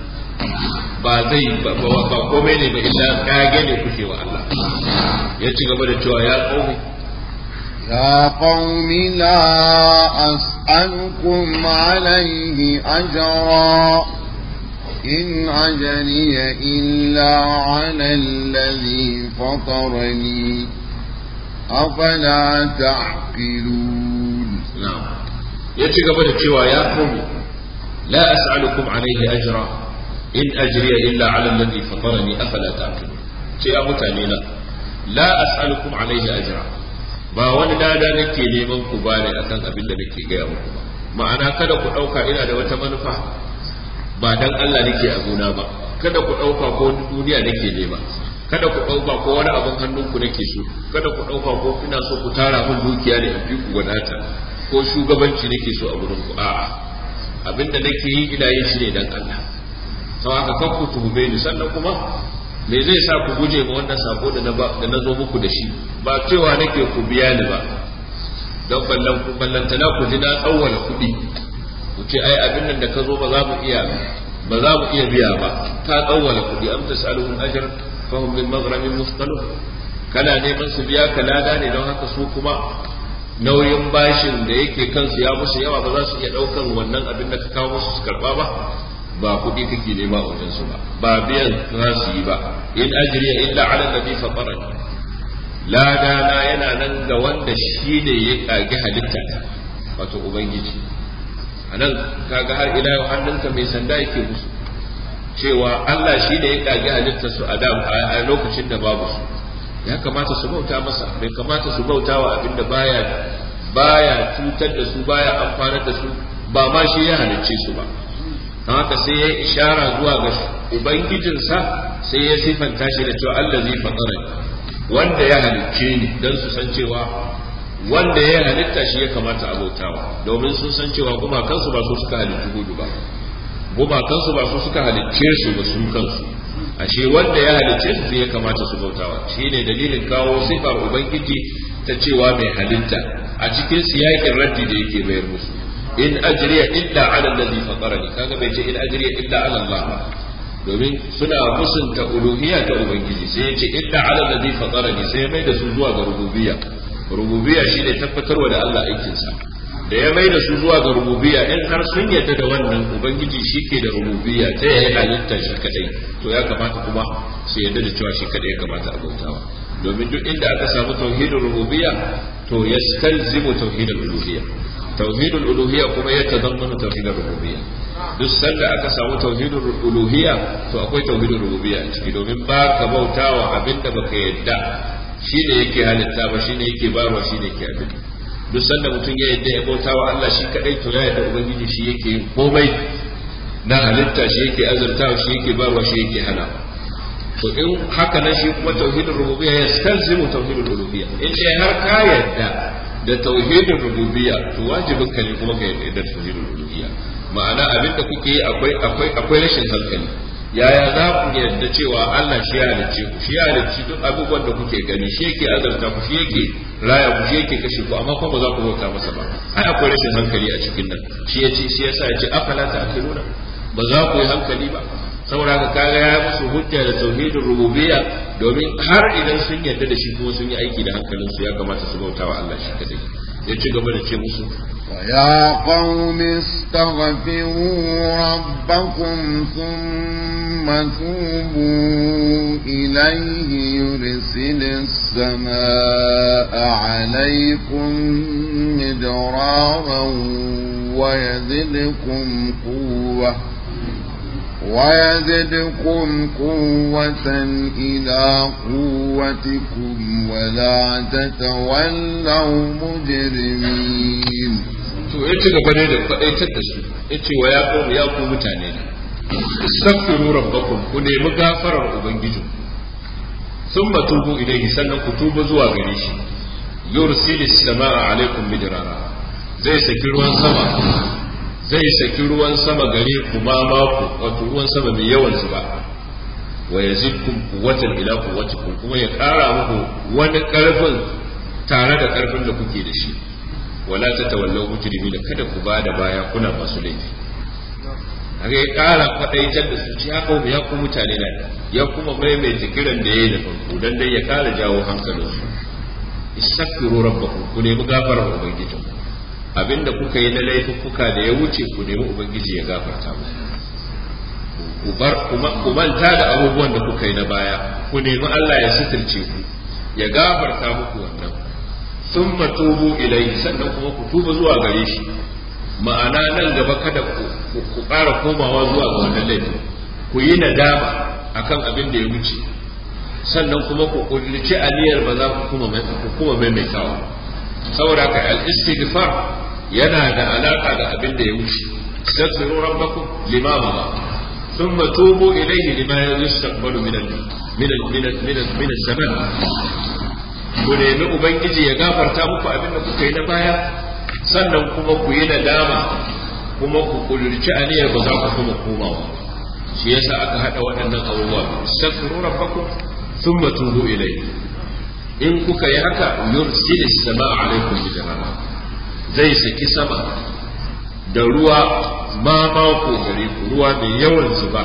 ba zai ba komai ne ba illa kage ne kuke wa Allah ya ci gaba da cewa ya qaumi يا قوم لا أسألكم عليه أجرا إن أجري إلا على الذي فطرني أفلا تعقلون نعم يتقبل التوى يا قوم لا أسألكم عليه أجرا إن أجري إلا على الذي فطرني أفلا تعقلون يا متانينا لا أسألكم عليه أجرا ba wani lada nake neman ku ba ne akan abin da nake gaya muku ba ma'ana kada ku ɗauka ina da wata manufa ba dan Allah nake a gona ba kada ku ɗauka ko duniya nake nema kada ku ɗauka ko wani abin hannunku nake so kada ku ɗauka ko ina so ku tara min dukiya ne in fi ku wadata ko shugabanci nake so a gurin ku a'a abin da nake yi ina yin shi ne dan Allah sau haka kan ku tuhume ni sannan kuma me zai sa ku guje ma wannan sako da na zo muku da shi ba cewa nake ku biya ni ba don ballan ku ballantana ku ji na tsawwala kuɗi ku ce ai abin nan da ka zo ba za mu iya ba za mu iya biya ba ka tsawwala kuɗi am tasaluhum ajr fa hum min maghramin musqalun kana neman su biya ka lada ne don haka su kuma nauyin bashin da yake kansu ya musu yawa ba za su iya ɗaukan wannan abin da ka kawo musu su karɓa ba ba kuɗi kake nema a wajensu ba ba biyan za su yi ba in ajriya illa ala nabi fatarani lada na yana nan ga wanda shi ne ya kage halitta wato ubangiji anan kaga har ila yau hannunka mai sanda yake musu cewa Allah shi ne ya kage halitta su a a lokacin da babu su ya kamata su bauta masa bai kamata su bauta wa abinda baya baya cutar da su baya amfanar da su ba ma shi ya halicce su ba haka sai ya ishara zuwa ga ubangijinsa sai ya sifanta shi da cewa Allah zai fatsara wanda ya halicce ni don su san cewa wanda ya halitta shi ya kamata abautawa domin sun san cewa gumakansu ba su suka halicci hudu ba gumakansu ba su suka halicce su ba su kansu ashe wanda ya halicce su sai ya kamata su bautawa shine dalilin kawo sifar ubangiji ta cewa mai halitta a cikin siyakin raddi da yake bayar musu in ajriya illa ala allazi fatarani kaga bai ce in ajriya illa ala Allah ba domin suna musunta uluhiyya ta ubangiji sai ya ce illa ala allazi fatarani sai ya mai da su zuwa ga rububiyya rububiyya shine tabbatarwa da Allah aikinsa da ya mai da su zuwa ga rububiyya in har sun yarda da wannan ubangiji shi ke da rububiyya ta yayi halitta shi kadai to ya kamata kuma su yarda da cewa shi kadai ya kamata a bautawa domin duk inda aka samu tauhidul rububiyya to yastalzimu tauhidul uluhiyya tauhidul uluhiyya kuma ya tazammanu tauhidul rububiyya duk sanda aka samu tauhidul uluhiyya to akwai tauhidul rububiyya a ciki domin ba ka bautawa abinda baka yadda shine yake halitta ba shine yake barwa shine yake abin duk sanda mutum ya yadda ya bautawa Allah shi kadai to ya yadda ubangiji shi yake yin komai na halitta shi yake azurtawa shi yake barwa shi yake hana to in haka nan shi kuma tauhidul rububiyya ya stalzimu tauhidul uluhiyya in dai har ka yadda da tauhidin rububiyya to wajibin ka ne kuma ka yarda da tauhidin rububiyya ma'ana abin da kuke yi akwai akwai akwai rashin hankali yaya za ku yarda cewa Allah shi ya halicce ku shi ya halicci duk abubuwan da kuke gani shi yake azarta ku shi yake raya ku shi yake kashe ku amma kuma ba za ku bauta masa ba ai akwai rashin hankali a cikin nan shi yace shi yasa yace afala ta'qiluna ba za ku yi hankali ba saboda haka kaga ya musu hujja da tauhidin rububiyya domin har idan sun yarda da shi kuma sun yi aiki da hankalinsu ya kamata su bautawa Allah shi kadai ya ci gaba da ce musu ويا قوم استغفروا ربكم ثم توبوا إليه يرسل السماء عليكم مدرارا ويزدكم قوة ويزدكم قوة إلى قوتكم ولا تتولوا مجرمين to ya ci gaba ne da faɗaitar da su ya ce wa ya ƙomu ya ku mutane ne istaghfiru rabbakum ku nemi gafarar ubangiji sun tubu ilaihi sannan ku tuba zuwa gare shi yursilis sama'a alaikum midrara zai saki ruwan sama zai saki ruwan sama gare ku ma maku wato ruwan sama mai yawan zuba wa yazidkum quwwatan ila quwwatikum kuma ya ƙara muku wani ƙarfin tare da ƙarfin da kuke da shi wala ta tawallau mujrimi da kada ku bada baya kuna masu laifi haka ya ƙara kwaɗaitar da su ci haka ya ku mutane na ya kuma maimaita kiran da ya yi da farko dan dai ya ƙara jawo hankalinsu istaghfiru rabbakum ku nemi gafarar ubangijin abinda kuka yi na laifuffuka da ya wuce ku nemi ubangiji ya gafarta ku bar ku manta da abubuwan da kuka yi na baya ku nemi Allah ya sitirce ku ya gafarta muku wannan sun matubu ilai sannan kuma ku tuba zuwa gare shi ma'ana nan gaba kada ku ƙara komawa zuwa ga wannan laifin ku yi nadama akan abin da ya wuce sannan kuma ku kullici aniyar ba za ku kuma maimaitawa saboda haka al-istighfar yana da alaka da abin da ya wuce astaghfiru rabbakum lima ba thumma tubu ilayhi lima yastaqbalu min min min min zaman ku nemi ubangiji ya gafarta muku abin da kuka yi na baya sannan kuma ku yi nadama kuma ku kulurci aniyar ba za ku kuma komawa shi yasa aka hada waɗannan abubuwa astaghfiru rabbakum thumma tubu ilayhi in kuka yi haka yursilis sama'a alaikum bijarama zai saki sama da ruwa ma mako gare ku ruwa mai yawan zuba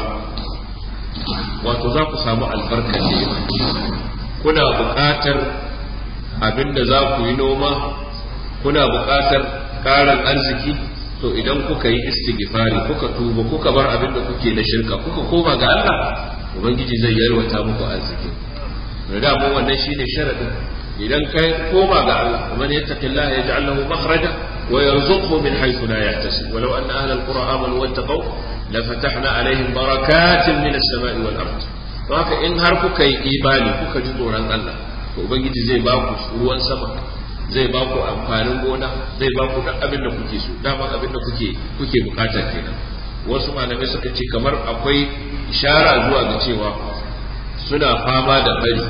wato za ku samu albarkar nema kuna buƙatar abinda za ku yi noma kuna buƙatar ƙarin arziki to idan kuka yi istighfari kuka tuba kuka bar abin da kuke na shirka kuka koma ga Allah ubangiji zai yalwata muku arziki da dama wannan shine sharadin idan kai koma ga Allah man yattaqillaha yaj'al lahu makhraja wa yarzuqhu min haythu la yahtasib walau anna ahla alqura amanu wattaqaw lafatahna alaihim barakatin min as-sama'i wal ard to haka in har kuka yi imani kuka ji tsoron Allah to ubangiji zai ba ku ruwan sama zai ba ku amfanin gona zai ba ku duk abin da kuke so dama abin da kuke kuke bukata kenan wasu malamai suka ce kamar akwai ishara zuwa ga cewa suna fama da bari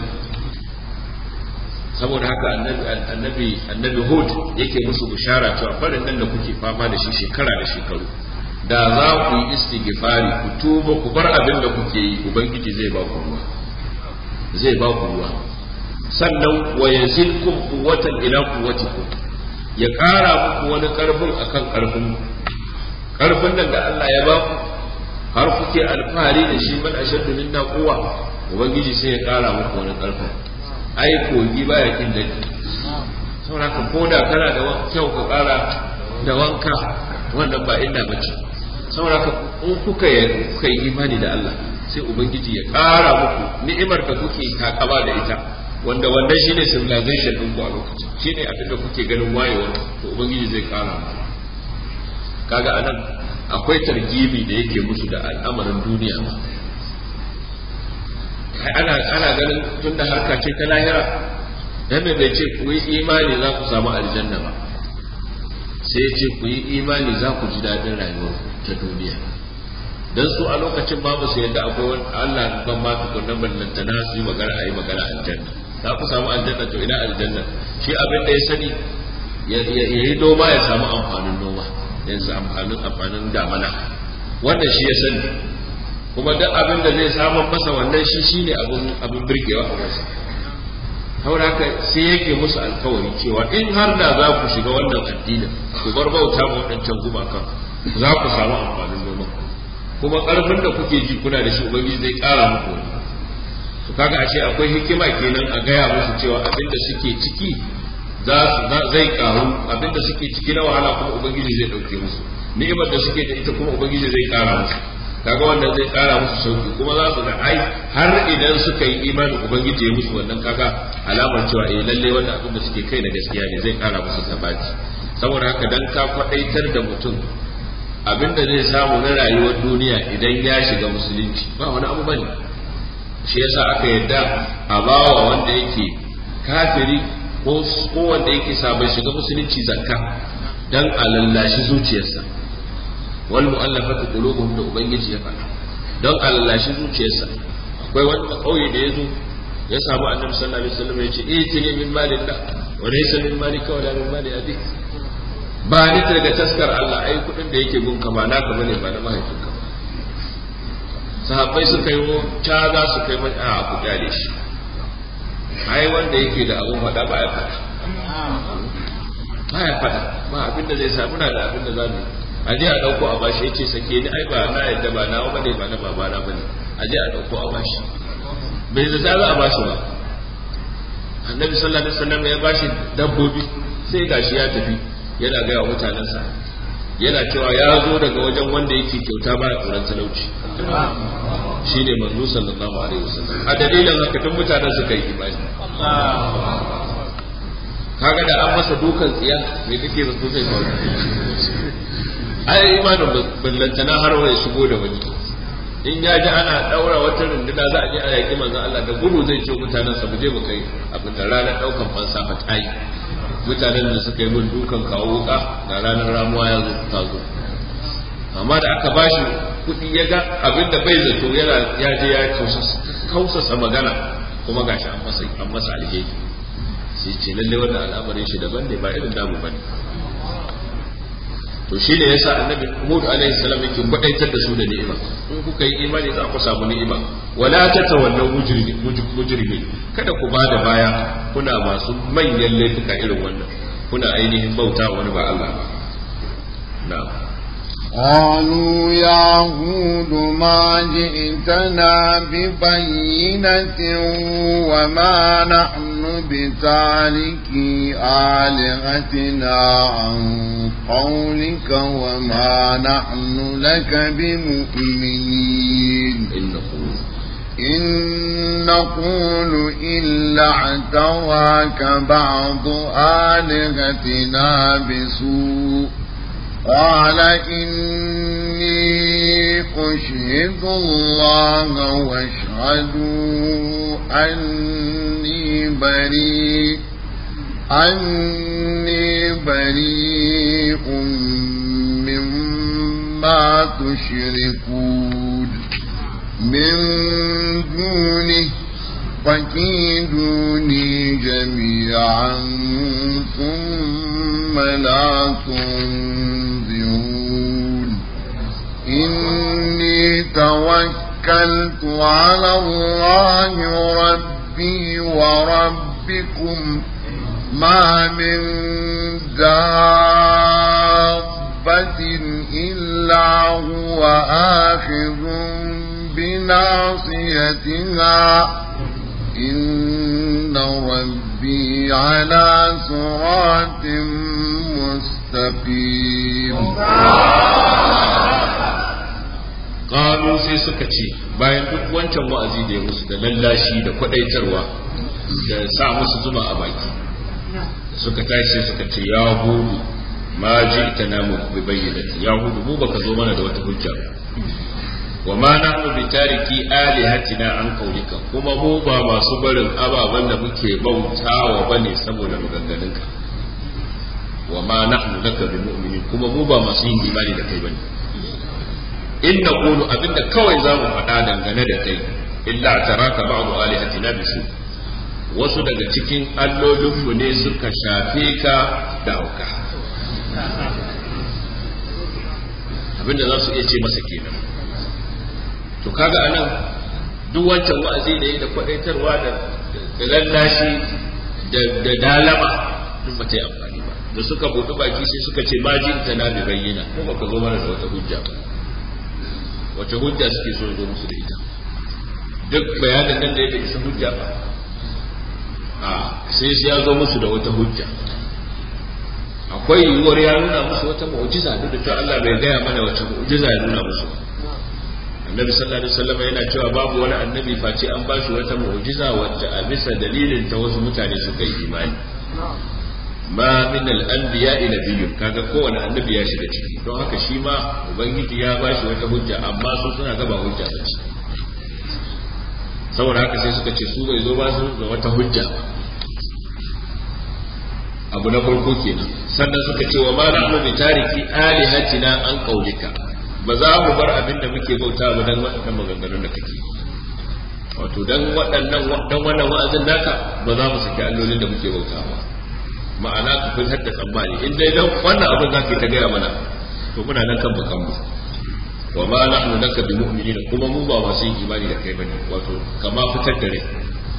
saboda haka annabi annabi hud yake musu bishara cewa farin nan da kuke fama da shi shekara da shekaru da za ku yi istighfari ku tuba ku bar abin da kuke yi ubangiji zai ba ku ruwa zai ba ku ruwa sannan wa yazidkum quwwatan ila quwwatikum ya ƙara muku wani ƙarfin akan ƙarfin ƙarfin nan da Allah ya ba ku har kuke alfahari da shi man ashaddu minna quwwa ubangiji sai ya ƙara muku wani ƙarfin ai kogi baya kin dadi saboda ka koda kana da kyau ka ƙara da wanka wannan ba inda bace saboda ka in kuka yi kuka yi imani da Allah sai ubangiji ya ƙara muku ni'imar da kuke takaba da ita wanda wannan shine civilization din ku a lokacin shine abin da kuke ganin wayewa to ubangiji zai kara mu kaga anan akwai targibi da yake musu da al'amarin duniya kai ana ana ganin tunda harka ce ta lahira dan me bai ce ku yi imani za ku samu aljanna ba sai ce ku yi imani za ku ji daɗin rayuwar ta duniya dan su a lokacin ba su yadda akwai wani Allah ban ma tukunna ballantana su yi magana a yi magana aljanna za ku samu aljanna to ina aljanna shi abin da ya sani ya yi noma ya samu amfanin noma ya samu amfanin amfanin damana wannan shi ya sani kuma duk abin da zai samu masa wannan shi shine abin abin birgewa a wasu haura haka sai yake musu alkawari cewa in har da za ku shiga wannan addinin ku bar bauta ma waɗancan gumakan za ku samu amfanin noma kuma karfin da kuke ji kuna da shi ubangiji zai kara muku wani to kaga ashe akwai hikima kenan a gaya musu cewa abinda suke ciki za zai karu abinda suke ciki na wahala kuma ubangiji zai dauke musu ni'imar da suke da ita kuma ubangiji zai kara musu kaga wannan zai kara musu sauki kuma za su ga ai har idan suka yi imanin ubangiji ya musu wannan kaga alamar cewa eh lalle wannan abin da suke kai na gaskiya ne zai kara musu sabati saboda haka dan ka kwadaitar da mutum abin da zai samu na rayuwar duniya idan ya shiga musulunci ba wani abu bane shi yasa aka yadda a bawa wanda yake kafiri ko ko wanda yake sabon shiga musulunci zakka dan a lallashi zuciyarsa wal mu'allafatu qulubuhum da ubangiji ya faɗa don a lallashi zuciyarsa akwai wani kauye da yazo ya samu annabi sallallahu alaihi wasallam ya ce eh tini min malillah wa laysa min malika wala min mali abi ba ni daga taskar Allah ai kudin da yake gunka ba naka bane ba na mahaifinka ba sahabbai suka yi ta za su kai mai a ku kyale shi ai wanda yake da abun faɗa ba ya faɗa ba ya faɗa ba abin da zai samu na da abin da za mu a je a ɗauko a bashi ya ce sake ni ai ba na yadda ba nawa bane ba na babana bane a je a ɗauko a bashi bai da za a bashi ba annabi sallallahu alaihi wasallam ya bashi dabbobi sai gashi ya tafi yana gaya wa mutanensa yana cewa ya zo daga wajen wanda yake kyauta ba tsoron talauci shi ne manzo sallallahu alaihi wasallam a dalilin haka tun mutanen suka yi imani kaga da an masa dukan tsiya me kake zato zai faru ai imanin ballantana har wai shigo da wani in ya ji ana daura wata runduna za a je a yaƙi manzon Allah da gudu zai ce mutanen sa mu je mu kai abin da ranar daukan fansa fa tayi mutanen da suka yi min dukan kawo wuka ga ranar ramuwa ya zo ta zo amma da aka bashi kuɗi ya ga abin da bai zato yana ya je ya kausasa magana kuma gashi an masa an masa alheri sai ce lalle wannan al'amarin shi daban ne ba irin damu bane to shi ne yasa annabi Hud alaihi salam yake gwadaitar da su da ni'ima in kuka yi imani za ku samu ni'ima wala tatawallaw mujrimi mujrimi kada ku bada baya kuna masu manyan laifuka irin wannan kuna ainihin bauta wani ba Allah ba na'am قالوا يا هود ما جئتنا ببينة وما نحن بتاركي آلهتنا عن قولك وما نحن لك بمؤمنين إن نقول إن نقول إلا اعتراك بعض آلهتنا بسوء قال إني أشهد الله واشهدوا أني بريء أني بريء مما تشركون من دونه فكيدوني جميعا ثم لا تنظرون إني توكلت على الله ربي وربكم ما من دابة إلا هو آخذ بناصيتها إن ربي على صراط مستقيم qalu sai suka ce bayan duk wancan wa'azi da ya musu da lallashi da kwadaitarwa da sa musu zuma a baki suka tashi sai suka ce ya hudu ma ji ita namu bi bayyana ya hudu mu baka zo mana da wata hujja wa ma nahnu bi tariki alihatina an qaulika kuma mu ba masu barin ababen da muke bautawa bane saboda maganganunka wa ma nahnu laka bi mu'minin kuma mu ba masu yin imani da kai bane in naqulu abinda kawai za mu faɗa dangane da kai illa taraka ba'du alihatina bisu wasu daga cikin allolinmu ne suka shafe ka da hauka abinda za su iya ce masa kenan to kaga anan duk wancan wa'azi da yi da kwadaitarwa da lallashi da dalama duk ba ta yi amfani ba da suka buɗi baki sai suka ce ma jin ta na bi bayyana ko ba ka zo mana da wata hujja ba wace hujja suke so zo musu da ita duk bayanin nan da ya isa hujja ba a sai ya zo musu da wata hujja akwai yiwuwar ya nuna musu wata mu'jiza duk da cewa Allah bai gaya mana wace mu'jiza ya nuna musu annabi sallallahu alaihi wasallam yana cewa babu wani annabi face an ba shi wata mu'jiza wacce a bisa dalilin ta wasu mutane suka yi imani ma min al-anbiya ila biyyun kaga kowane annabi ya shiga ciki don haka shi ma ubangiji ya ba shi wata hujja amma su suna gaba hujja ba ce saboda haka sai suka ce su bai zo ba su da wata hujja abu na farko kenan sannan suka ce wa ma nahnu bi tariki alihatina an qaulika ba za mu bar abin da muke bauta ba dan waɗannan maganganun da kake wato dan waɗannan dan wannan wa'azin naka ba za mu saki allolin da muke bauta ba ma'ana ka fitar da tsammani in dai dan wannan abin za ka ta gaya mana to muna nan kan bakan mu wa ma nahnu laka bi mu'minin kuma mu ba masu yin imani da kai bane wato kama fitar da rai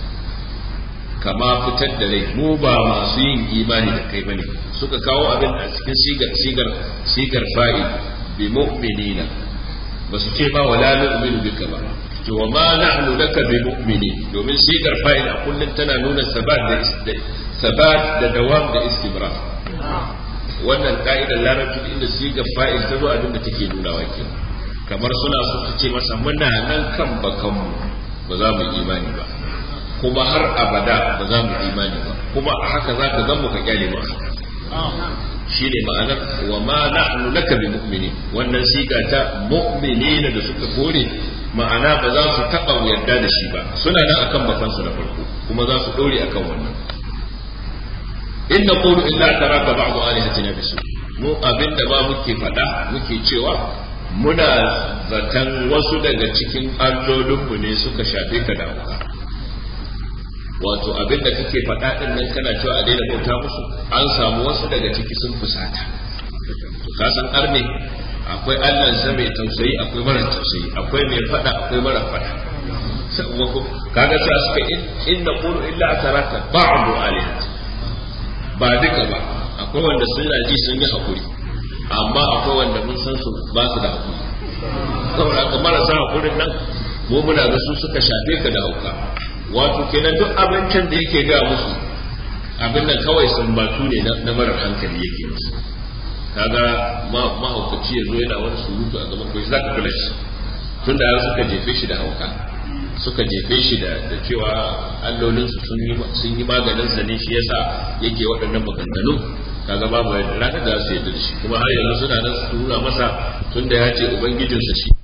kama fitar da rai mu ba masu yin imani da kai bane suka kawo abin a cikin sigar sigar sigar fa'il bi mu'minina ba su ce ba wala nu'minu bika ba to wa ma nahnu laka bi mu'minin domin sigar fa'il a kullun tana nuna sabat da sabat da dawam da istimrar wannan ka'idar larabci inda sigar fa'il ta zo abin da take nuna wa kenan kamar suna so su ce masa muna nan kan bakanmu ba za mu imani ba kuma har abada ba za mu imani ba kuma a haka za ka zama ka kyale ba shi ne ma'anar wa ma nahnu laka bi mu'mini wannan siga ta mu'minina da suka kore ma'ana ba za su taɓa yarda da shi ba suna nan akan bakansu na farko kuma za su ɗore akan wannan in naqulu illa taraka ba'du alihatina bisu mu abinda ba muke faɗa muke cewa muna zaton wasu daga cikin allolinmu ne suka shafe ka da hauka wato abinda kake faɗa ɗin nan kana cewa a daina bauta musu an samu wasu daga ciki sun fusata to ka san arne akwai allan sa mai tausayi akwai mara tausayi akwai mai faɗa akwai mara faɗa kaga sai suka in na qulu illa ataraka ba'du alihat ba duka ba akwai wanda suna ji sun yi hakuri amma akwai wanda mun san su ba su da hakuri saboda ka marasa hakurin nan mu muna ga su suka shafe ka da hauka wato kenan duk abincin da yake ga musu abin nan kawai sumbatu ne na marar hankali yake musu kaga mahaukaci ya zo yana wani surutu a gaban kai zaka kula shi tun da suka jefe shi da hauka suka jefe shi da cewa allolinsu sun yi maganin sa ne shi yasa yake waɗannan maganganu kaga babu ranar da su yadda da shi kuma har yanzu suna nan su nuna masa tunda ya ce ubangijinsa shi